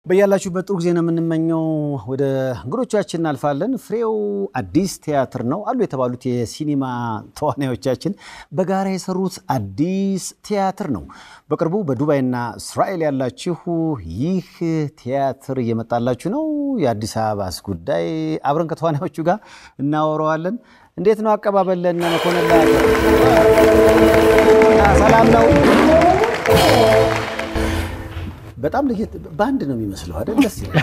በያላችሁበት ጥሩ ጊዜ ነው የምንመኘው። ወደ እንግዶቻችን እናልፋለን። ፍሬው አዲስ ቲያትር ነው አሉ የተባሉት የሲኒማ ተዋናዮቻችን በጋራ የሰሩት አዲስ ቲያትር ነው። በቅርቡ በዱባይና እስራኤል ያላችሁ ይህ ቲያትር እየመጣላችሁ ነው። የአዲስ አበባስ ጉዳይ አብረን ከተዋናዮቹ ጋር እናወራዋለን። እንዴት ነው አቀባበል? ለእነ መኮንን ሰላም ነው? በጣም ለየት ባንድ ነው የሚመስለው አይደል? ደስ ይላል።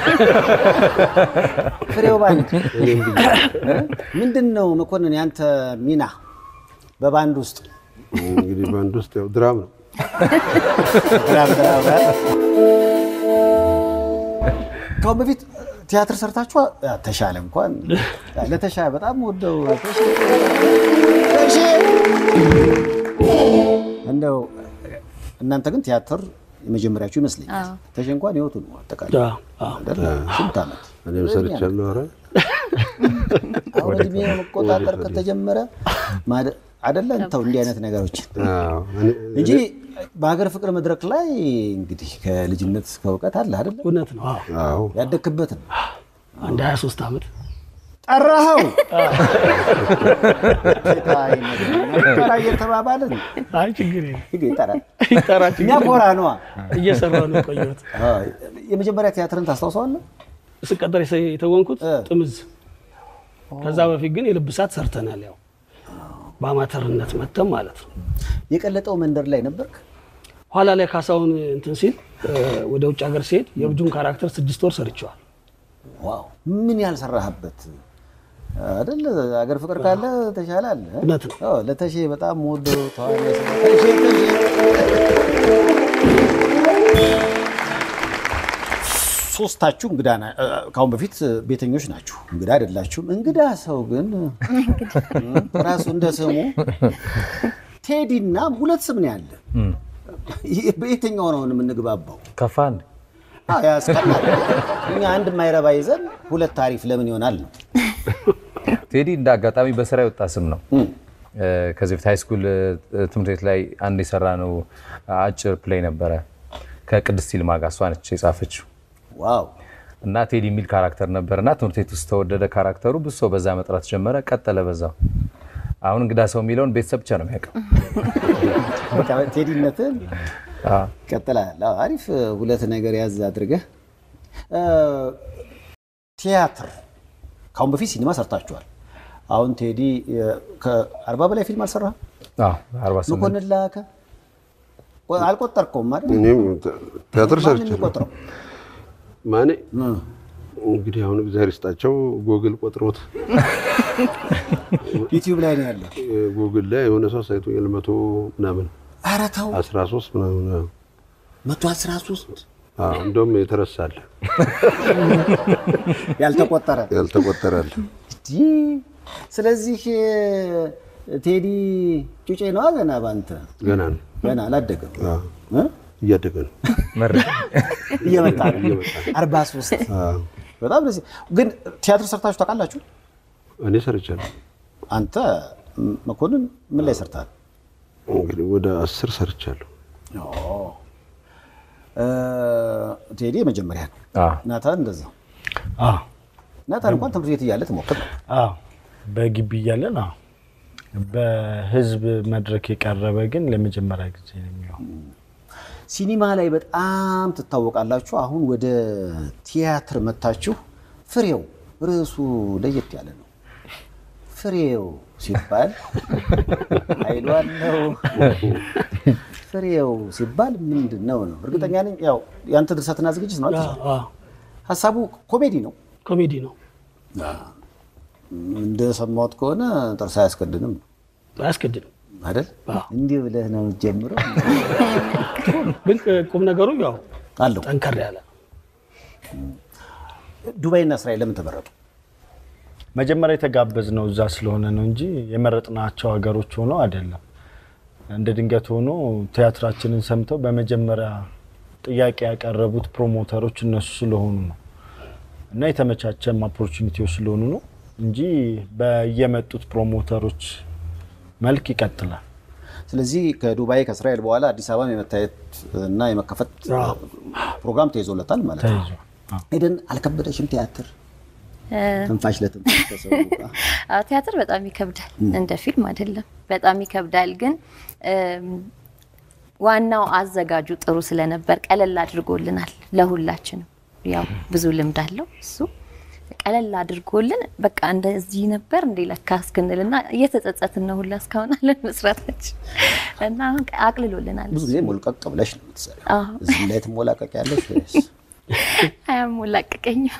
ፍሬው ባንድ ምንድን ነው መኮንን፣ ያንተ ሚና በባንድ ውስጥ? እንግዲህ ባንድ ውስጥ ያው ድራም ነው። ከአሁን በፊት ቲያትር ሰርታችሁ ተሻለ እንኳን ለተሻለ በጣም ወደው እንደው እናንተ ግን ቲያትር የመጀመሪያችሁ ይመስለኛል። ተሽ እንኳን ህይወቱ ነው አጠቃላይ ስንት ዓመት እኔም ሰርቻለሁ። ኧረ አሁን እድሜ መቆጣጠር ከተጀመረ አደለ እንተው እንዲህ አይነት ነገሮችን አዎ፣ እኔ- እንጂ በሀገር ፍቅር መድረክ ላይ እንግዲህ ከልጅነት እስከ እውቀት አለ አደለ እውነት ነው። አዎ አዎ ያደግክበት ነው። አንድ 23 ዓመት ጠራኸው ጠራ እየተባባልን አይ ችግር የለም ይጠራል። ይጠራ እኛ ችግር ኮራ ነዋ። እየሰራሁ ነው የቆየሁት። የመጀመሪያ ቲያትርን ታስታውሰዋለህ? ስቀጠር የሰ- የተወንኩት እ። ጥምዝ። ከዛ በፊት ግን የልብሳት ሰርተናል። ያው በአማተርነት መተም ማለት ነው። የቀለጠው መንደር ላይ ነበርክ? ኋላ ላይ ካሳሁን እንትን ሲል እ፣ ወደ ውጭ ሀገር ሲሄድ የብጁን ካራክተር ስድስት ወር ሰርቸዋል። ዋው ምን ያልሰራህበት አይደል? አገር ፍቅር ካለ ተሻለ አለ። እውነት ነው። አዎ፣ ለተሼ በጣም ወዶ ተዋናይ ስለ- ተሼ ተሼ ሶስታችሁ እንግዳ ና- እ፣ ከአሁን በፊት ቤተኞች ናችሁ፣ እንግዳ አይደላችሁም። እንግዳ ሰው ግን እ፣ ራሱ እንደ ስሙ ቴዲ እና ሁለት ስም ነው ያለ። ይህ በየትኛው ነው የምንግባባው? ከፋን አዎ፣ ያስቀናል። እኛ አንድ የማይረባ ይዘን ሁለት ታሪፍ ለምን ይሆናል ነው። ቴዲ እንደ አጋጣሚ በስራ የወጣ ስም ነው። እም፣ እ፣ ከዚህ በፊት ሃይስኩል ትምህርት ቤት ላይ አንድ የሰራ ነው አጭር ፕሌይ ነበረ ከቅድስት ይልማ ጋር እሷ ነች የጻፈችው ዋው እና ቴዲ የሚል ካራክተር ነበር እና ትምህርት ቤት ውስጥ ተወደደ ካራክተሩ። ብዙ ሰው በዛ መጥራት ጀመረ፣ ቀጠለ በዛው። አሁን እንግዳ ሰው የሚለውን ቤተሰብ ብቻ ነው የሚያውቀው። በቃ ቴዲነትን አዎ። ቀጥላል። አዎ፣ አሪፍ ሁለት ነገር ያዝ አድርገህ እ፣ ቲያትር ከአሁን በፊት ሲኒማ ሰርታችኋል። አሁን ቴዲ የ- ከአርባ በላይ ፊልም አልሰራህም? አዎ፣ 48 መኮንን ላከ ቆ- አልቆጠርከውም አይደል? እኔም ቲያትር ማንን ሰርቻለሁ። የሚቆጥረው? ማኔ እ፣ እንግዲህ አሁን እግዚአብሔር ይስጣቸው ጎግል ቆጥሮት ዩቲዩብ ላይ ነው ያለው። ጎግል ላይ የሆነ ሰው ሳይቶኛል መቶ ምናምን ኧረ ተው አስራ ሶስት ምናምን አዎ። መቶ አስራ ሶስት አዎ፣ እንደውም የተረሳለ ያልተቆጠረ ያልተቆጠራለ ይህ ስለዚህ ቴዲ ጩጬ ነዋ ገና በአንተ ገና ነው ገና አላደገም አዎ፣ እ? እያደገ ነው። መረጃ እየመጣ ነው አርባ ሶስት አዎ፣ በጣም ደስ ግን ቲያትር ሰርታችሁ ታውቃላችሁ እኔ ሰርቻለሁ። አንተ ም- መኮንን ምን ላይ ሰርታል እንግዲህ ወደ አስር ሰርቻለሁ። ቴዲ የመጀመሪያ ነው አዎ። ናታን እንደዛ አዎ ናታን እንኳን ትምህርት ቤት እያለ ትሞክር ነው አዎ በግቢ እያለን አዎ በህዝብ መድረክ የቀረበ ግን ለመጀመሪያ ጊዜ ነው የሚሆን። ሲኒማ ላይ በጣም ትታወቃላችሁ አሁን ወደ ቲያትር መታችሁ ፍሬው ርዕሱ ለየት ያለ ነው ፍሬው ሲባል ኃይሉ አለው ፍሬው ሲባል ምንድን ነው ነው እርግጠኛ ነኝ ያው የአንተ ድርሰትና ዝግጅት ነው አይደል? አዎ፣ ሀሳቡ ኮሜዲ ነው ኮሜዲ ነው። እንደሰማሁት ከሆነ ጥርስ አያስቀድንም አያስገድድም። አይደል እንዲህ ብለህ ነው የምትጀምረው ግን ቁም ነገሩ ያው አለው ጠንከር ያለ ነው። ዱባይና እስራኤል ለምን ተመረጡ መጀመሪያ የተጋበዝነው እዛ ስለሆነ ነው እንጂ የመረጥናቸው ሀገሮች ሆነው አይደለም። እንደ ድንገት ሆኖ ቲያትራችንን ሰምተው በመጀመሪያ ጥያቄ ያቀረቡት ፕሮሞተሮች እነሱ ስለሆኑ ነው እና የተመቻቸም ኦፖርቹኒቲዎች ስለሆኑ ነው እንጂ በየመጡት ፕሮሞተሮች መልክ ይቀጥላል። ስለዚህ ከዱባይ ከእስራኤል በኋላ አዲስ አበባ የመታየት እና የመከፈት አዎ። ፕሮግራም ተይዞለታል ማለት ነው። ተይዞ ኤደን አልከበደሽም? ቲያትር ትንፋሽ ለትንፋሽ ከሰው ጋር አዎ፣ ቲያትር በጣም ይከብዳል። እንደ ፊልም አይደለም፣ በጣም ይከብዳል። ግን እም፣ ዋናው አዘጋጁ ጥሩ ስለነበር ቀለል አድርጎልናል ለሁላችንም። ያው ብዙ ልምድ አለው እሱ ቀለል አድርጎልን በቃ እንደዚህ ነበር እንዴ ለካ እስክንልና እየተጸጸትን ነው ሁላ እስካሁን አለን መስራታችን እና አሁን አቅልሎልናል። ብዙ ጊዜ ሞልቀቅ ብለሽ ነው የምትሰሪው። አዎ። እዚህ ላይ ትሞላቀቅ ያለሽ ወይስ አያሞላቅቀኝም።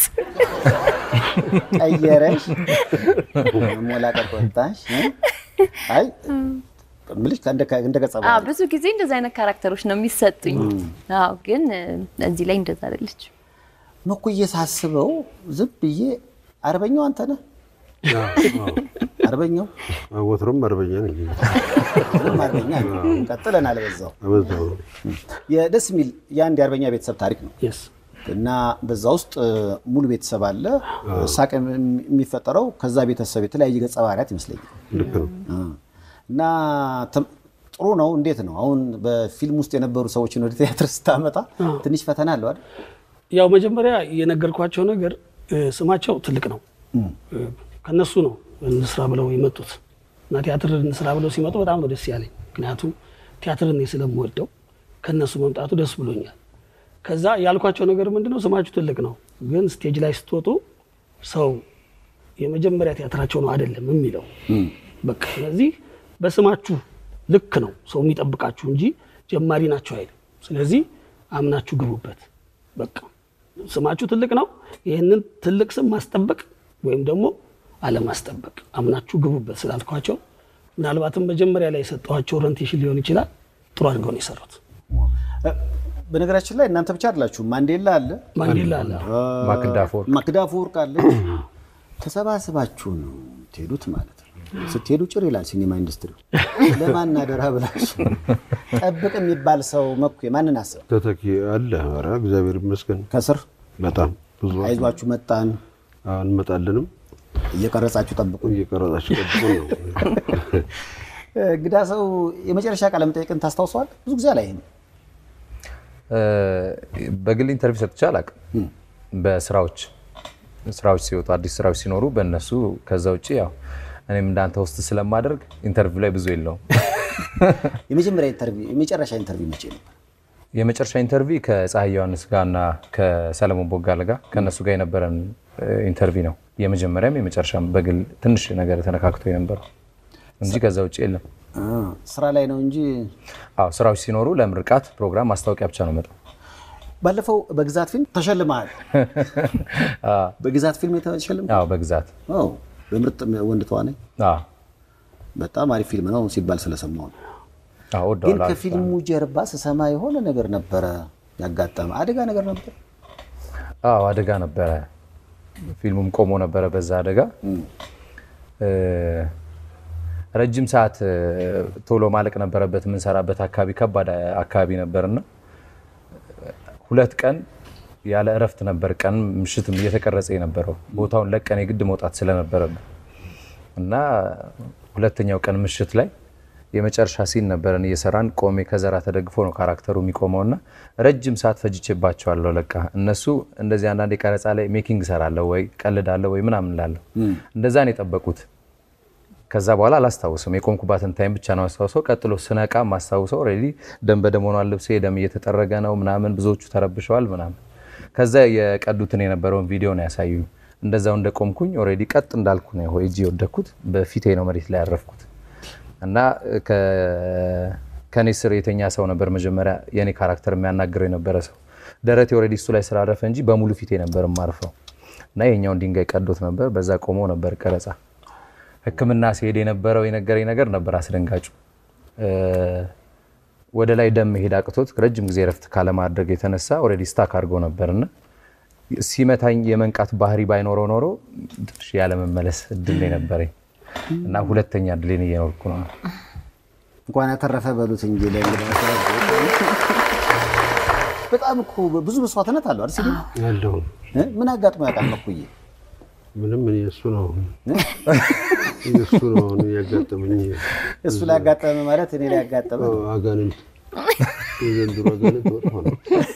ቀየረሽ መሞላቀቅ ወጣሽ? አይ ምልሽ እንደ እንደ ገጸ አዎ ባህሪ ብዙ ጊዜ እንደዚህ አይነት ካራክተሮች ነው የሚሰጡኝ። አዎ ግን እ፣ እዚህ ላይ እንደዛ አይደለች። መኩዬ ሳስበው ዝም ብዬ አርበኛው አንተ ነህ። አርበኛው ወትሮም አርበኛ ነኝ። ምንም አርበኛ ነው። ቀጥለናል በዛው አበዛው የደስ የሚል የአንድ የአርበኛ ቤተሰብ ታሪክ ነው የስ እና በዛ ውስጥ እ፣ ሙሉ ቤተሰብ አለ። ሳቅ የሚ- የሚፈጠረው ከዛ ቤተሰብ የተለያየ ገጸ ባህሪያት ይመስለኛል። ልክ ነው። እ። እና ተም- ጥሩ ነው። እንዴት ነው አሁን በፊልም ውስጥ የነበሩ ሰዎችን ወደ ቲያትር ስታመጣ ትንሽ ፈተና አለው አይደል? ያው መጀመሪያ የነገርኳቸው ነገር እ፣ ስማቸው ትልቅ ነው። እ፣ ከነሱ ነው እንስራ ብለው የመጡት እና ቲያትር እንስራ ብለው ሲመጡ በጣም ነው ደስ ያለኝ። ምክንያቱም ቲያትርን እኔ ስለምወደው ከነሱ መምጣቱ ደስ ብሎኛል። ከዛ ያልኳቸው ነገር ምንድነው ስማችሁ ትልቅ ነው፣ ግን ስቴጅ ላይ ስትወጡ ሰው የመጀመሪያ ቲያትራቸው ነው አይደለም የሚለው በቃ ስለዚህ በስማችሁ ልክ ነው ሰው የሚጠብቃችሁ እንጂ ጀማሪ ናቸው አይደል። ስለዚህ አምናችሁ ግቡበት። በቃ ስማችሁ ትልቅ ነው። ይህንን ትልቅ ስም ማስጠበቅ ወይም ደግሞ አለማስጠበቅ አምናችሁ ግቡበት ስላልኳቸው ምናልባትም መጀመሪያ ላይ የሰጠኋቸው ኦሪንቴሽን ሊሆን ይችላል። ጥሩ አድርገው ነው የሰሩት። እ፣ በነገራችን ላይ እናንተ ብቻ አይደላችሁ። ማንዴላ አለ፣ ማንዴላ አለ ማክዳፎር ማክዳ አፈወርቅ አለች። ተሰባስባችሁ ነው ትሄዱት ማለት ነው። ስትሄዱ ጭር ይላል ሲኒማ ኢንዱስትሪ። ለማን አደራ ብላችሁ ጠብቅ የሚባል ሰው መኩ ማንን አሰብ ተተኪ አለ። ኧረ እግዚአብሔር ይመስገን ከስር በጣም ብዙ አይዟችሁ መጣን እንመጣለንም እየቀረጻችሁ ጠብቁ። እየቀረጻችሁ ጠብቁ ነው። እንግዳ ሰው የመጨረሻ ቃለ መጠይቅን ታስታውሰዋል? ብዙ ጊዜ አላይም። በግል ኢንተርቪው ሰጥቼ አላውቅም። በስራዎች ስራዎች ሲወጡ አዲስ ስራዎች ሲኖሩ በእነሱ ከዛ ውጭ ያው እኔም እንዳንተ ውስጥ ስለማደርግ ኢንተርቪው ላይ ብዙ የለውም። የመጀመሪያ ኢንተርቪው የመጨረሻ ኢንተርቪው መቼ ነበር? የመጨረሻ ኢንተርቪው ከፀሐይ ዮሐንስ ጋር እና ከሰለሞን ቦጋለ ጋር ከእነሱ ጋር የነበረን ኢንተርቪው ነው። የመጀመሪያም የመጨረሻም በግል ትንሽ ነገር ተነካክቶ የነበረው እንጂ ከዛ ውጭ የለም። አ፣ ስራ ላይ ነው እንጂ አዎ ስራዎች ሲኖሩ ለምርቃት ፕሮግራም ማስታወቂያ ብቻ ነው መጣው። ባለፈው በግዛት ፊልም ተሸልመሃል። በግዛት ፊልም የተሸልም አዎ በግዛት በምርጥ ወንድ ተዋናይ አዎ በጣም አሪፍ ፊልም ነው ሲባል ስለሰማሁ ነው። አዎ ግን ወደዋለሁ። ከፊልሙ ጀርባ ስሰማ የሆነ ነገር ነበረ ያጋጠመ አደጋ ነገር ነበር። አዎ አደጋ ነበረ። ፊልሙም ቆሞ ነበረ በዛ አደጋ። እ፣ ረጅም ሰዓት እ፣ ቶሎ ማለቅ ነበረበት። የምንሰራበት አካባቢ ከባድ አካባቢ ነበርና ሁለት ቀን ያለ እረፍት ነበር ቀን ምሽትም እየተቀረጸ የነበረው ቦታውን ለቀን የግድ መውጣት ስለነበረብን እና ሁለተኛው ቀን ምሽት ላይ የመጨረሻ ሲን ነበረን እየሰራን ቆሜ ከዘራ ተደግፎ ነው ካራክተሩ የሚቆመው እና ረጅም ሰዓት ፈጅቼባቸዋለሁ። ለቃ እነሱ እንደዚህ አንዳንድ የቀረጻ ላይ ሜኪንግ እሰራለሁ ወይ ቀልዳለሁ ወይ ምናምን ላለሁ እንደዛ ነው የጠበቁት። ከዛ በኋላ አላስታውስም። የቆምኩባትን ታይም ብቻ ነው አስታውሰው። ቀጥሎ ስነቃ ማስታውሰው ኦልሬዲ ደም በደም ሆኗል ልብሴ፣ ደም እየተጠረገ ነው ምናምን፣ ብዙዎቹ ተረብሸዋል ምናምን። ከዛ የቀዱትን የነበረውን ቪዲዮ ነው ያሳዩ። እንደዛው እንደቆምኩኝ ኦልሬዲ ቀጥ እንዳልኩ ነው ሄጄ የወደኩት። በፊቴ ነው መሬት ላይ ያረፍኩት እና ከኔ ስር የተኛ ሰው ነበር መጀመሪያ የኔ ካራክተር የሚያናግረው የነበረ ሰው። ደረቴ ኦልሬዲ እሱ ላይ ስላረፈ እንጂ በሙሉ ፊቴ ነበር የማርፈው እና የኛውን ድንጋይ ቀዶት ነበር። በዛ ቆሞ ነበር ቀረጻ ሕክምና ሲሄድ የነበረው የነገረኝ ነገር ነበር አስደንጋጩ። ወደ ላይ ደም መሄድ አቅቶት ረጅም ጊዜ ረፍት ካለማድረግ የተነሳ ኦልሬዲ ስታክ አድርጎ ነበርና ሲመታኝ የመንቃት ባህሪ ባይኖረው ኖሮ ትንሽ ያለመመለስ እድል ነው የነበረኝ እና ሁለተኛ እድሌን እየኖርኩ ነው። እንኳን ያተረፈ በሉት እንጂ ለእንግዳ በጣም እኮ ብዙ መስዋዕትነት አለው አይደል? ሲሉ ያለው እ? ምን አጋጥሞ ያውቃል መኩዬ? ምንም እኔ እሱ ነው እሱ ነው አሁን ያጋጠመኝ እሱ ላይ ያጋጠመ ማለት እኔ ላይ ያጋጠመ አጋንንት የዘንድሮ አጋንንት መጥፎ ነው፣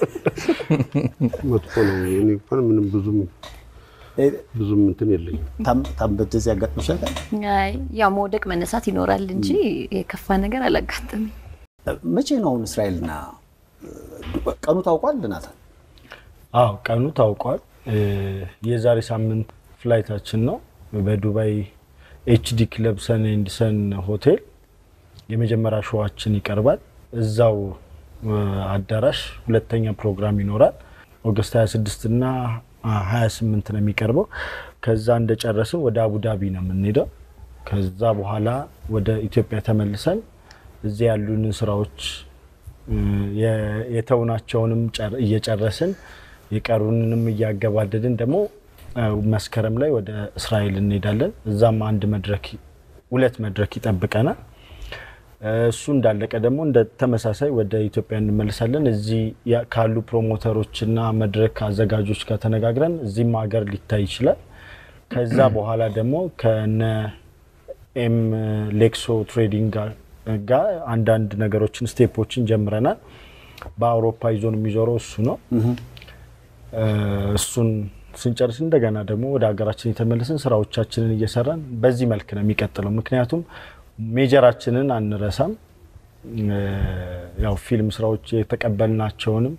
መጥፎ ነው። እኔ እንኳን ምንም ብዙም ብዙም እንትን የለኝም። ታንበደዚ ያጋጥምሻል? አይ ያው መውደቅ መነሳት ይኖራል እንጂ የከፋ ነገር አላጋጠመኝ። መቼ ነው አሁን እስራኤልና ቀኑ ታውቋል? ናታን አዎ ቀኑ ታውቋል። የዛሬ ሳምንት ፍላይታችን ነው። በዱባይ ኤችዲ ክለብ ሰን ኤንድ ሰን ሆቴል የመጀመሪያ ሾዋችን ይቀርባል። እዛው አዳራሽ ሁለተኛ ፕሮግራም ይኖራል። ኦገስት 26 እና 28 ነው የሚቀርበው። ከዛ እንደጨረስን ወደ አቡዳቢ ነው የምንሄደው። ከዛ በኋላ ወደ ኢትዮጵያ ተመልሰን እዚያ ያሉንን ስራዎች የተውናቸውንም እየጨረስን የቀሩንንም እያገባደድን ደግሞ መስከረም ላይ ወደ እስራኤል እንሄዳለን። እዛም አንድ መድረክ ሁለት መድረክ ይጠብቀናል። እሱ እንዳለቀ ደግሞ እንደ ተመሳሳይ ወደ ኢትዮጵያ እንመልሳለን። እዚህ ካሉ ፕሮሞተሮችና መድረክ አዘጋጆች ጋር ተነጋግረን እዚህም ሀገር ሊታይ ይችላል። ከዛ በኋላ ደግሞ ከነ ኤም ሌክሶ ትሬዲንግ ጋር አንዳንድ ነገሮችን ስቴፖችን ጀምረናል። በአውሮፓ ይዞን የሚዞረው እሱ ነው። እሱን ስንጨርስ እንደገና ደግሞ ወደ ሀገራችን የተመለስን ስራዎቻችንን እየሰራን በዚህ መልክ ነው የሚቀጥለው። ምክንያቱም ሜጀራችንን አንረሳም። ያው ፊልም ስራዎች የተቀበልናቸውንም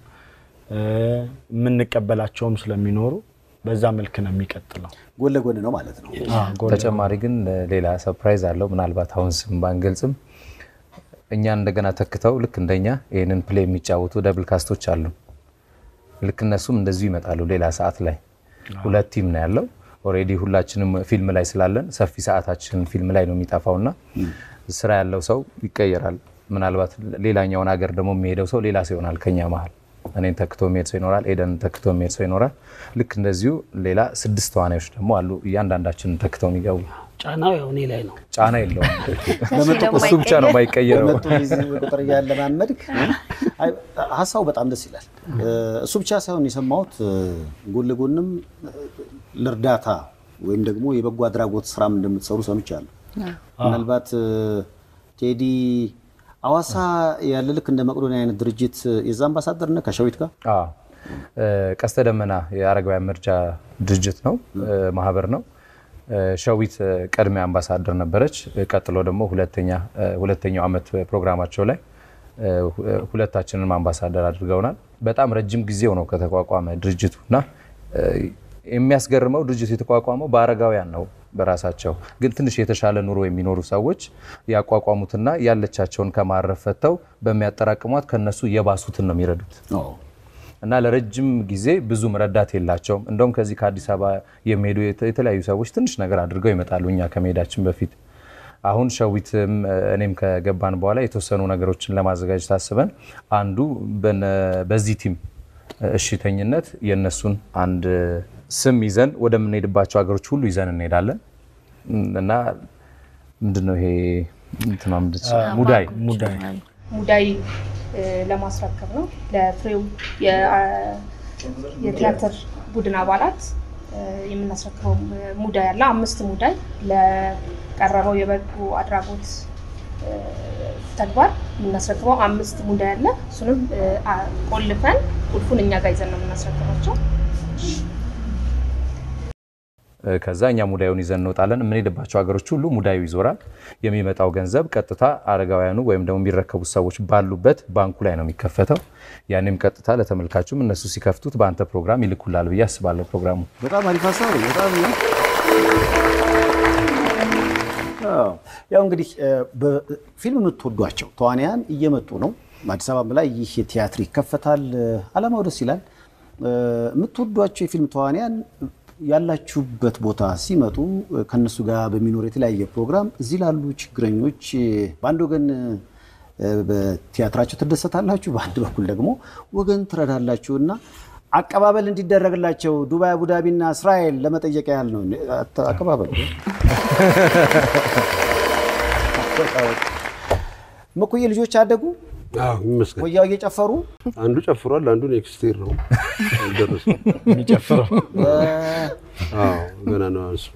የምንቀበላቸውም ስለሚኖሩ በዛ መልክ ነው የሚቀጥለው። ጎን ለጎን ነው ማለት ነው። ተጨማሪ ግን ሌላ ሰርፕራይዝ አለው። ምናልባት አሁን ስም ባንገልጽም እኛን እንደገና ተክተው ልክ እንደኛ ይህንን ፕሌይ የሚጫወቱ ደብል ካስቶች አሉ። ልክ እነሱም እንደዚሁ ይመጣሉ ሌላ ሰዓት ላይ ሁለት ቲም ነው ያለው። ኦልሬዲ ሁላችንም ፊልም ላይ ስላለን ሰፊ ሰዓታችን ፊልም ላይ ነው የሚጠፋው እና ስራ ያለው ሰው ይቀየራል። ምናልባት ሌላኛውን ሀገር ደግሞ የሚሄደው ሰው ሌላ ሰው ይሆናል ከኛ መሀል እኔን ተክቶ የሚሄድ ሰው ይኖራል። ኤደን ተክቶ የሚሄድ ሰው ይኖራል። ልክ እንደዚሁ ሌላ ስድስት ተዋናዮች ደግሞ አሉ እያንዳንዳችንን ተክተው የሚገቡ። ጫናው ያው እኔ ላይ ነው። ጫና የለውም። ደግሞ እሱ ብቻ ነው የማይቀየረው። በመጡ ጊዜ ቁጥር እያለማመድክ አይ፣ ሀሳቡ በጣም ደስ ይላል። እሱ ብቻ ሳይሆን የሰማሁት ጎን ለጎንም ለእርዳታ ወይም ደግሞ የበጎ አድራጎት ስራም እንደምትሰሩ ሰምቻለሁ። ምናልባት ቴዲ አዋሳ ያለ ልክ እንደ መቅዶኒያ አይነት ድርጅት የዛ አምባሳደር ነህ ከሸዊት ጋር? አዎ። ቀስተ ደመና የአረጋውያን መርጃ ድርጅት ነው፣ ማህበር ነው። ሸዊት ቀድሜ አምባሳደር ነበረች። ቀጥሎ ደግሞ ሁለተኛ ሁለተኛው ዓመት ፕሮግራማቸው ላይ ሁለታችንም አምባሳደር አድርገውናል። በጣም ረጅም ጊዜው ነው ከተቋቋመ ድርጅቱ እና የሚያስገርመው ድርጅቱ የተቋቋመው በአረጋውያን ነው በራሳቸው ግን ትንሽ የተሻለ ኑሮ የሚኖሩ ሰዎች ያቋቋሙትና ያለቻቸውን ከማረፍ ፈተው በሚያጠራቅሟት ከነሱ የባሱትን ነው የሚረዱት እና ለረጅም ጊዜ ብዙም ረዳት የላቸውም። እንደውም ከዚህ ከአዲስ አበባ የሚሄዱ የተለያዩ ሰዎች ትንሽ ነገር አድርገው ይመጣሉ እኛ ከመሄዳችን በፊት። አሁን ሸዊትም እኔም ከገባን በኋላ የተወሰኑ ነገሮችን ለማዘጋጀት አስበን አንዱ በዚህ ቲም እሽተኝነት የእነሱን አንድ ስም ይዘን ወደምንሄድባቸው ሀገሮች ሁሉ ይዘን እንሄዳለን እና ምንድነው ይሄ እንትና ምንድን ሙዳይ ሙዳይ ሙዳይ ለማስረከብ ነው። ለፍሬው የቲያትር ቡድን አባላት የምናስረክበው ሙዳይ አለ። አምስት ሙዳይ ለቀረበው የበጎ አድራጎት ተግባር የምናስረክበው አምስት ሙዳይ አለ። እሱንም ቆልፈን ቁልፉን እኛ ጋር ይዘን ነው የምናስረክባቸው። ከዛ እኛ ሙዳዩን ይዘን እንወጣለን። የምንሄድባቸው ሀገሮች ሁሉ ሙዳዩ ይዞራል። የሚመጣው ገንዘብ ቀጥታ አረጋውያኑ ወይም ደግሞ የሚረከቡት ሰዎች ባሉበት ባንኩ ላይ ነው የሚከፈተው። ያኔም ቀጥታ ለተመልካቹም እነሱ ሲከፍቱት በአንተ ፕሮግራም ይልኩላል ብዬ አስባለሁ። ፕሮግራሙ በጣም አሪፍ ሀሳብ ነው። በጣም አዎ። ያው እንግዲህ በፊልም የምትወዷቸው ተዋንያን እየመጡ ነው። አዲስ አበባ ላይ ይህ ቲያትር ይከፈታል። አላማው ደስ ይላል። የምትወዷቸው የፊልም ተዋንያን ያላችሁበት ቦታ ሲመጡ ከነሱ ጋር በሚኖር የተለያየ ፕሮግራም እዚህ ላሉ ችግረኞች በአንድ ወገን በቲያትራቸው ትደሰታላችሁ፣ በአንድ በኩል ደግሞ ወገን ትረዳላችሁ እና አቀባበል እንዲደረግላቸው ዱባይ፣ አቡዳቢ እና እስራኤል ለመጠየቅ ያህል ነው። አቀባበል መኩዬ ልጆች አደጉ አዎ ይመስገን። ኮያው እየጨፈሩ አንዱ ጨፍሯል፣ አንዱ ኔክስት ይር ነው አልደረሰም። የሚጨፍረው አዎ ገና ነው እሱ።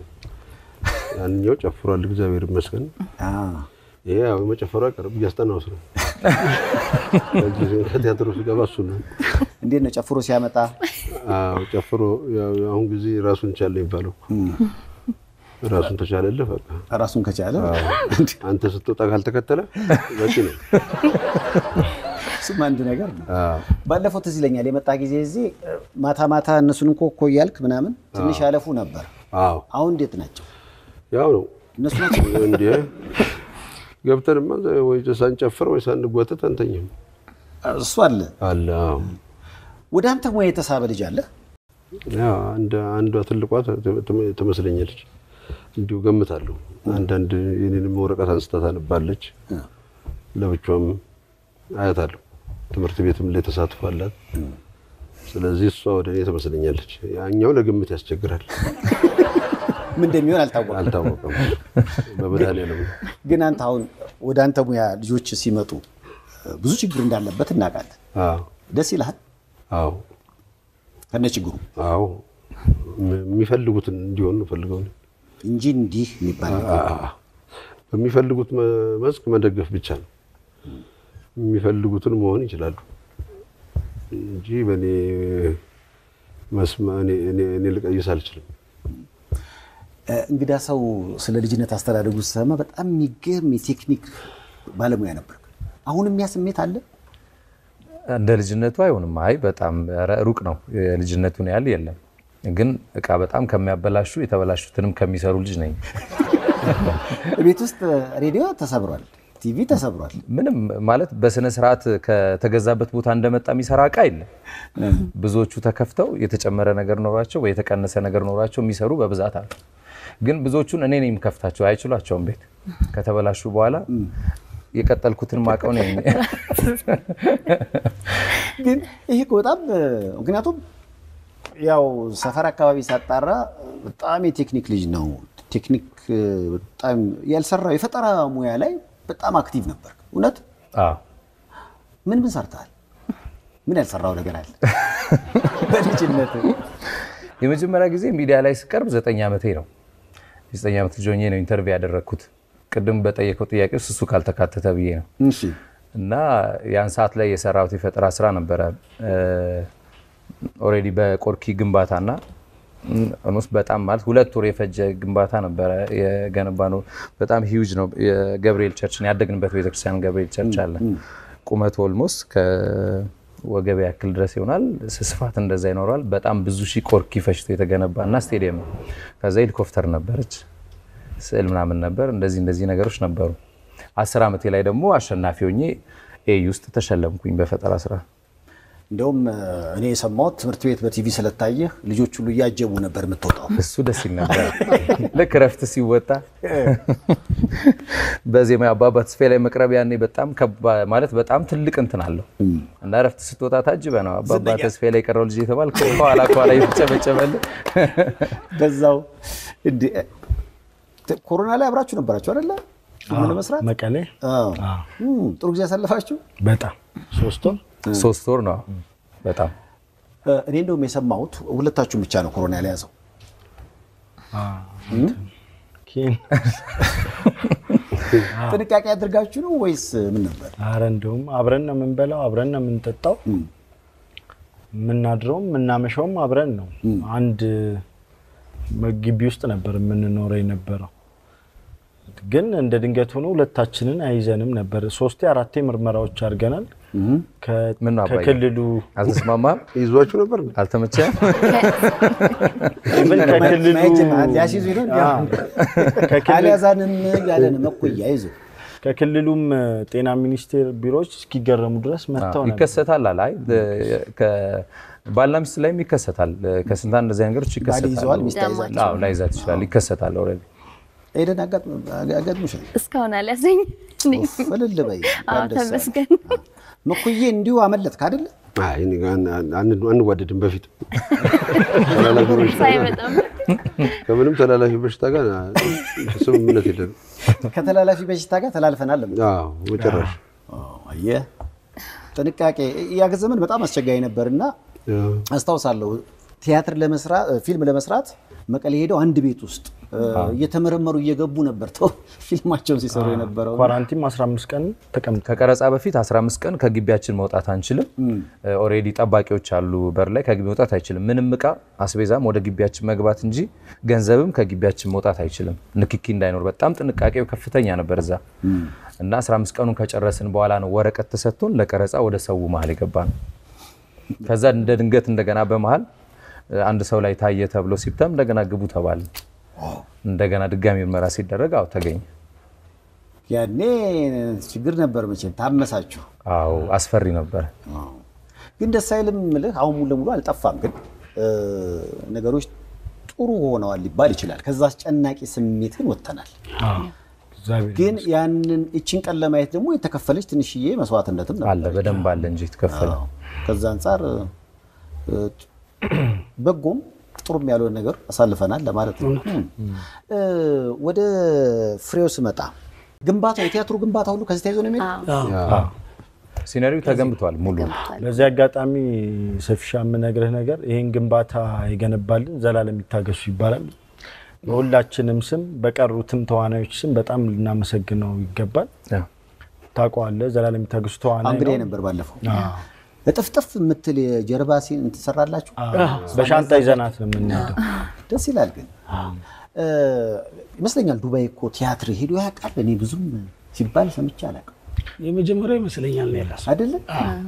ያንኛው ጨፍሯል፣ እግዚአብሔር ይመስገን። አ፣ ይሄ ያው መጨፈሩ አይቀርም፣ እያስጠናው ነው። ከቲያትሩ ስገባ እሱ ነው። እንዴት ነው ጨፍሮ ሲያመጣ? አዎ ጨፍሮ ያው አሁን ጊዜ ራሱን ቻለ የሚባለው ራሱን ተቻለልህ በቃ ራሱን ከቻለ አንተ ስትወጣ ካልተከተለ በቂ ነው። እሱም አንድ ነገር ነው። አዎ ባለፈው ትዝ ይለኛል የመጣ ጊዜ እዚህ ማታ ማታ እነሱን እኮ እኮ እያልክ ምናምን ትንሽ ያለፉ ነበር። አዎ አሁን እንዴት ናቸው ያው ነው እነሱ ናቸው? እንዴ ገብተንማ ወይ ሳንጨፍር ወይ ሳንጓተት አንተኝም እሱ አለ። አለ። አዎ ወደ አንተ ሙያ የተሳበ ልጅ አለ? ያው አንድ አንዷ ትልቋ ት- ት- ትመስለኛለች እንዲሁ ገምታለሁ። አንዳንድ የኔንም ወረቀት አንስታ ታነባለች። ለብቻም አያታለሁ። ትምህርት ቤትም ላይ ተሳትፎ አላት። ስለዚህ እሷ ወደ እኔ ትመስለኛለች። ያኛው ለግምት ያስቸግራል። ምን እንደሚሆን አልታወቀም። አልታወቀም። በመድኃኒዓለም ነው። ግን አንተ አሁን ወደ አንተ ሙያ ልጆች ሲመጡ ብዙ ችግር እንዳለበት እናውቃለን። አዎ ደስ ይልሃል አዎ ከነ ችግሩ አዎ ም- የሚፈልጉትን እንዲሆን ነው ፈልገው ነው። እንጂ እንዲህ የሚባል ነገር አዎ። በሚፈልጉት መ- መስክ መደገፍ ብቻ ነው። የሚፈልጉትን መሆን ይችላሉ እንጂ በእኔ መስመ እኔ- እኔ- እኔ ልቀይስ አልችልም። እ፣ እንግዳ ሰው ስለ ልጅነት አስተዳደጉ ስሰማ በጣም የሚገርም የቴክኒክ ባለሙያ ነበር። አሁንም ያ ስሜት አለ? እንደ ልጅነቱ አይሆንም። አይ በጣም ኧረ ሩቅ ነው። የልጅነቱን ያህል የለም። ግን እቃ በጣም ከሚያበላሹ የተበላሹትንም ከሚሰሩ ልጅ ነኝ። ቤት ውስጥ ሬዲዮ ተሰብሯል፣ ቲቪ ተሰብሯል። ምንም ማለት በስነ ስርዓት ከተገዛበት ቦታ እንደመጣ የሚሰራ እቃ የለም። ብዙዎቹ ተከፍተው የተጨመረ ነገር ኖሯቸው ወይ የተቀነሰ ነገር ኖሯቸው የሚሰሩ በብዛት አሉ። ግን ብዙዎቹን እኔ ነኝ የምከፍታቸው፣ አይችሏቸውም። ቤት ከተበላሹ በኋላ የቀጠልኩትን ማቀው ነኝ። ግን ይሄ እኮ በጣም እ፣ ምክንያቱም ያው ሰፈር አካባቢ ሳጣራ በጣም የቴክኒክ ልጅ ነው። ቴክኒክ እ፣ በጣም ያልሰራው የፈጠራ ሙያ ላይ በጣም አክቲቭ ነበር። እውነት አዎ። ምን ምን ሰርተሃል? ምን ያልሰራው ነገር አለ በልጅነት? የመጀመሪያ ጊዜ ሚዲያ ላይ ስቀርብ ዘጠኝ ዓመቴ ነው። የዘጠኝ ዓመት ልጅ ሆኜ ነው ኢንተርቪው ያደረግኩት። ቅድም በጠየቀው ጥያቄ ውስጥ እሱ ካልተካተተ ብዬ ነው። እሺ እና ያን ሰዓት ላይ የሰራሁት የፈጠራ ስራ ነበረ። ኦልሬዲ በቆርኪ ግንባታና ኦልሞስት በጣም ማለት ሁለት ወር የፈጀ ግንባታ ነበረ የገነባ ነው። በጣም ሂውጅ ነው። የገብርኤል ቸርችን ያደግንበት ቤተክርስቲያን ገብርኤል ቸርች አለ። ቁመቱ ኦልሞስት ከወገብ ያክል ድረስ ይሆናል። ስፋት እንደዛ ይኖረዋል። በጣም ብዙ ሺህ ቆርኪ ፈጅቶ የተገነባ እና ስቴዲየም ነው። ከዛ ሄሊኮፕተር ነበረች፣ ስዕል ምናምን ነበር። እንደዚህ እንደዚህ ነገሮች ነበሩ። አስር ዓመቴ ላይ ደግሞ አሸናፊ ሆኜ ኤዩ ውስጥ ተሸለምኩኝ በፈጠራ ስራ። እንደውም እ፣ እኔ የሰማሁት ትምህርት ቤት በቲቪ ስለታየህ ልጆች ሁሉ እያጀቡ ነበር የምትወጣው። እሱ ደስ ይል ነበር። ልክ እረፍት ሲወጣ በዜማ አባባ ተስፋዬ ላይ መቅረብ ያኔ በጣም ከባ- ማለት በጣም ትልቅ እንትን አለው እና እረፍት ስትወጣ ታጅበ ነው አባባ ተስፋዬ ላይ የቀረው ልጅ የተባል ከኋላ ከኋላ እየተጨበጨበልህ በዛው እንደ ተ- ኮሮና ላይ አብራችሁ ነበራችሁ አይደለ? ፊልም ለመስራት መቀሌ አዎ። እም፣ ጥሩ ጊዜ ያሳለፋችሁ። በጣም ሶስት ወር ሶስት ወር ነው በጣም እ፣ እኔ እንደውም የሰማሁት ሁለታችሁም ብቻ ነው ኮሮና ያልያዘው። ኪን ጥንቃቄ አድርጋችሁ ነው ወይስ ምን ነበር? አረ እንደውም አብረን ነው የምንበላው፣ አብረን ነው የምንጠጣው፣ የምናድረውም የምናመሻውም አብረን ነው። አንድ ግቢ ውስጥ ነበር የምንኖረው የነበረው። ግን እንደ ድንገት ሆኖ ሁለታችንን አይዘንም ነበር። ሶስቴ አራቴ ምርመራዎች አድርገናል። ከ- ምን ነው አባዬ? ከክልሉ አልተስማማም ይዟችሁ ነበር አልተመቸም ኢቭን ከክልሉ ሊያስይዙ ነው እንዲ አዎ። ከክልል- አልያዛንም ያለ ነው መኮያ ይዞ ከክልሉም ጤና ሚኒስቴር ቢሮዎች እስኪገረሙ ድረስ መጥተው ነበር። ይከሰታል አለ። አይ ባልና ሚስት ላይም ይከሰታል። ከስንት አንድ እንደዚህ ነገሮች ባል ይዘዋል ይከሰታሉ። ሚስት አይዛል። አዎ ላይዛት ይችላል። ይከሰታል ኦልሬዲ ኤደን አጋጥሞሻል? እስካሁን አልያዘኝ። እልል በይ አዎ ደስ አለሽ። ተመስገን። መኮዬ እንዲሁ አመለጥክ አይደለ? አይ እኔ ጋር አን- አን- አንዋደድም። በፊት ተላላፊ በሽታ ሳይመጣም ከምንም ተላላፊ በሽታ ጋር ስምምነት የለንም። ከተላላፊ በሽታ ጋር ተላልፈናል። ለምን? አዎ በጭራሽ አየህ፣ ጥንቃቄ ያ ዘመን በጣም አስቸጋሪ ነበርና አዎ። አስታውሳለሁ ቲያትር ለመስራት ፊልም ለመስራት መቀሌ ሄደው አንድ ቤት ውስጥ እየተመረመሩ እየገቡ ነበር ተው ፊልማቸውን ሲሰሩ የነበረው ኳራንቲን 15 ቀን ተቀምጠ ከቀረጻ በፊት 15 ቀን ከግቢያችን መውጣት አንችልም። ኦልሬዲ ጠባቂዎች አሉ በር ላይ ከግቢ መውጣት አይችልም። ምንም እቃ አስቤዛም ወደ ግቢያችን መግባት እንጂ ገንዘብም ከግቢያችን መውጣት አይችልም። ንክኪ እንዳይኖር በጣም ጥንቃቄው ከፍተኛ ነበር እዛ እና 15 ቀኑን ከጨረስን በኋላ ነው ወረቀት ተሰጥቶን ለቀረጻ ወደ ሰው መሀል የገባ ነው። ከዛ እንደ ድንገት እንደገና በመሀል አንድ ሰው ላይ ታየ ተብሎ ሲብተም እንደገና ግቡ ተባለ። እንደገና ድጋሚ ምርመራ ሲደረግ አዎ ተገኘ። ያኔ ችግር ነበር መቼም ታመሳችሁ። አዎ አስፈሪ ነበር። ግን ደስ አይልም ምልህ አሁን ሙሉ ለሙሉ አልጠፋም፣ ግን ነገሮች ጥሩ ሆነዋል ሊባል ይችላል። ከዛ አስጨናቂ ስሜት ግን ወጥተናል። ግን ያንን እችን ቀን ለማየት ደግሞ የተከፈለች ትንሽዬ መስዋዕትነትም ነበር። አለ በደንብ አለ እንጂ የተከፈለ ከዛ አንጻር በጎም ጥሩም ያልሆነ ነገር አሳልፈናል ለማለት ነው። ወደ ፍሬው ስመጣ ግንባታው የቲያትሩ ግንባታ ሁሉ ከዚህ ተይዞ ነው የሚሄደው። ሲነሪው ተገንብቷል ሙሉ። በዚህ አጋጣሚ ሰፊሻ የምነግርህ ነገር ይህን ግንባታ የገነባልን ዘላለም ይታገሱ ይባላል። በሁላችንም ስም በቀሩትም ተዋናዮች ስም በጣም ልናመሰግነው ይገባል። ታውቀዋለህ፣ ዘላለም ይታገሱ ተዋናይ እንግዲህ ነው። ነበር ባለፈው እጥፍጥፍ የምትል የጀርባ ሲን ትሰራላችሁ። በሻንጣ ይዘናት ነው የምንሄደው። ደስ ይላል። ግን ይመስለኛል ዱባይ እኮ ቲያትር ሄዶ ያውቃል። እኔ ብዙም ሲባል ሰምቼ አላውቅም። የመጀመሪያው ይመስለኛል ነው ያላሱ አይደለም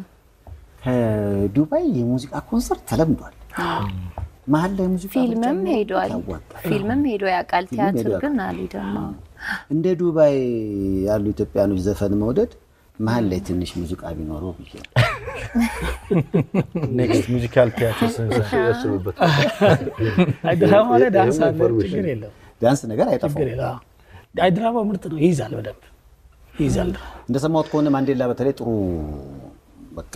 ከዱባይ የሙዚቃ ኮንሰርት ተለምዷል። መሀል ላይ ሙዚቃ ፊልምም ብቻ ሄዷል። ያዋጣል። ፊልምም ሄዶ ያውቃል። ፊልም ቲያትር ሄዶ ግን አልሄደም። እንደ ዱባይ ያሉ ኢትዮጵያኖች ዘፈን መውደድ መሀል ላይ ትንሽ ሙዚቃ ቢኖረው ብዬ ነው። ኔክስት ሙዚካል ቲያትር ስንሰራ ያስብበት። አይ ድራማ ላይ ዳንስ አለ፣ ኢንፎርሜሽን። ችግር የለም ቢያንስ ነገር ችግር አይጠፋም። የለም። አይ ድራማው ምርጥ ነው፣ ይይዛል፣ በደንብ ይይዛል። ድራማ እንደሰማሁት ከሆነ ማንዴላ በተለይ ጥሩ በቃ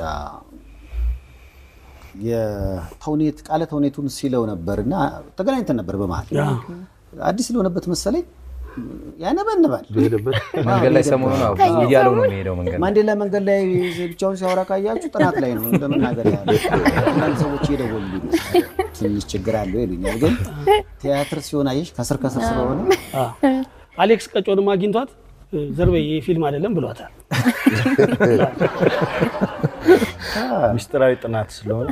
የተውኔት ቃለ ተውኔቱን ሲለው ነበር እና ተገናኝተን ነበር በመሀል አዲስ ስለሆነበት መሰለኝ ያነበንባል። በሄደበት መንገድ ላይ ሰሞኑን አዎ ብዙ እያለው ነው የሚሄደው መንገድ ላይ። ማንዴላ መንገድ ላይ ብቻውን ሲያወራ ካያችሁ ጥናት ላይ ነው እንደመናገር ያለ አንዳንድ ሰዎች እየደወሉልኝ ነው ትንሽ ችግር አለው ይሉኛል። ግን ቲያትር ሲሆን አየሽ ከስር ከስር ስለሆነ አሌክስ ቀጮንም አግኝቷት ዘርበይ ይህ ፊልም አይደለም ብሏታል። ሚስጥራዊ ጥናት ስለሆነ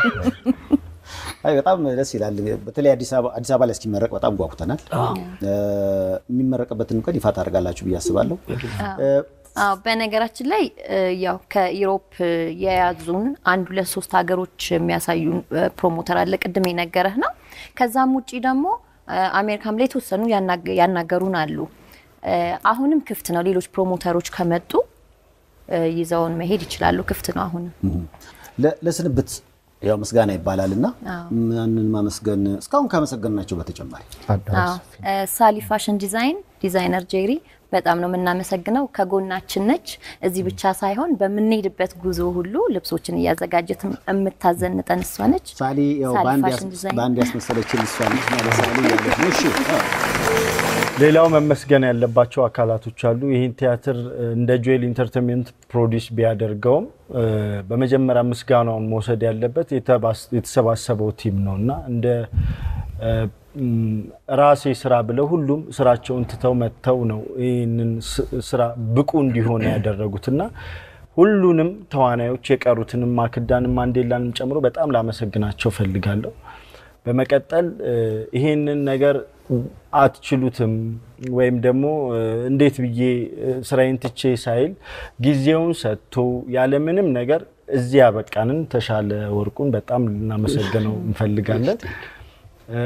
አይ በጣም ደስ ይላል። በተለይ አዲስ አበባ አዲስ አበባ ላይ እስኪመረቅ በጣም ጓጉተናል። እ፣ የሚመረቅበትን ቀን ይፋ ታደርጋላችሁ ብዬ አስባለሁ። እ፣ አዎ በነገራችን ላይ እ፣ ያው ከኢሮፕ የያዙን አንድ ሁለት ሶስት ሀገሮች የሚያሳዩን እ፣ ፕሮሞተር አለ ቅድም የነገረህ ነው። ከዛም ውጪ ደግሞ እ፣ አሜሪካም ላይ የተወሰኑ ያናገ- ያናገሩን አሉ። እ፣ አሁንም ክፍት ነው። ሌሎች ፕሮሞተሮች ከመጡ እ፣ ይዘውን መሄድ ይችላሉ። ክፍት ነው አሁንም። ለ- ለስንብት ያው ምስጋና ይባላል እና ማንን ማመስገን እስካሁን ካመሰገንናቸው በተጨማሪ አዎ እ፣ ሳሊ ፋሽን ዲዛይን ዲዛይነር ጄሪ በጣም ነው የምናመሰግነው። ከጎናችን ነች። እዚህ ብቻ ሳይሆን በምንሄድበት ጉዞ ሁሉ ልብሶችን እያዘጋጀት የምታዘንጠን እሷ ነች። ሳሊ ያው ሳሊ በአንድ ፋሽን ያስ- ዲዛይን በአንድ ያስመሰለችን እሷ ነች እና ለሳሊ ያለች ነው። እሺ ሌላው መመስገን ያለባቸው አካላቶች አሉ። ይህን ቲያትር እ፣ እንደ ጆኤል ኢንተርቴንመንት ፕሮዲስ ቢያደርገውም እ፣ በመጀመሪያ ምስጋናውን መውሰድ ያለበት የተባስ- የተሰባሰበው ቲም ነው እና እንደ እ፣ ም፣ ራሴ ስራ ብለው ሁሉም ስራቸውን ትተው መጥተው ነው ይህንን ስ- ስራ ብቁ እንዲሆን ያደረጉት እና ሁሉንም ተዋናዮች የቀሩትንም ማክዳንም ማንዴላንም ጨምሮ በጣም ላመሰግናቸው ፈልጋለሁ። በመቀጠል እ፣ ይሄንን ነገር አትችሉትም ወይም ደግሞ እ፣ እንዴት ብዬ እ፣ ስራዬን ትቼ ሳይል ጊዜውን ሰጥቶ ያለምንም ነገር እዚህ ያበቃንን ተሻለ ወርቁን በጣም ልናመሰግነው እንፈልጋለን። እ፣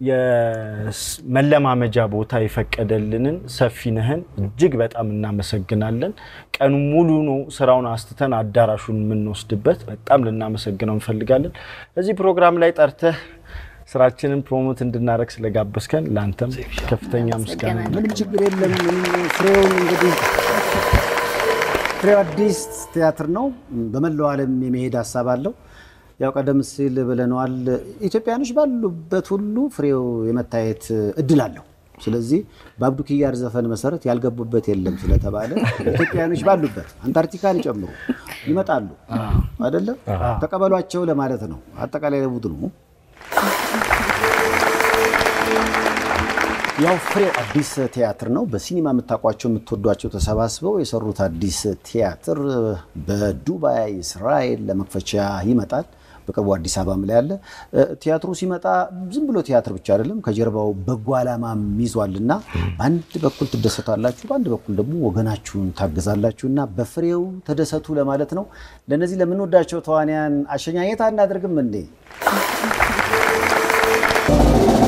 የመለማመጃ ቦታ የፈቀደልንን ሰፊነህን እጅግ በጣም እናመሰግናለን። ቀኑ ሙሉ ነው ስራውን አስትተን አዳራሹን የምንወስድበት በጣም ልናመሰግነው እንፈልጋለን። እዚህ ፕሮግራም ላይ ጠርተህ ስራችንን ፕሮሞት እንድናደረግ ስለጋበዝከን ለአንተም ከፍተኛ ምስጋና እናመሰግናለን። ምንም ችግር የለም። ምንም ፍሬውን እንግዲህ ፍሬው አዲስ ቲያትር ነው። በመላው ዓለም የመሄድ ሀሳብ አለው። ያው ቀደም ሲል ብለነዋል። ኢትዮጵያኖች ባሉበት ሁሉ ፍሬው የመታየት እድል አለው። ስለዚህ በአብዱ ኪያር ዘፈን መሰረት ያልገቡበት የለም ስለተባለ ኢትዮጵያኖች ባሉበት አንታርክቲካን ይጨምሩ ይመጣሉ። አይደለም ተቀበሏቸው ለማለት ነው። አጠቃላይ ለቡድኑ ያው ፍሬው አዲስ ቲያትር ነው። በሲኒማ የምታውቋቸው የምትወዷቸው ተሰባስበው የሰሩት አዲስ ቲያትር በዱባይ እስራኤል ለመክፈቻ ይመጣል። በቅርቡ አዲስ አበባም ላይ አለ። ቲያትሩ ሲመጣ ዝም ብሎ ቲያትር ብቻ አይደለም፣ ከጀርባው በጎ ዓላማም ይዟል እና በአንድ በኩል ትደሰታላችሁ፣ በአንድ በኩል ደግሞ ወገናችሁን ታግዛላችሁ እና በፍሬው ተደሰቱ ለማለት ነው። ለእነዚህ ለምንወዳቸው ተዋንያን አሸኛኘት አናደርግም እንዴ?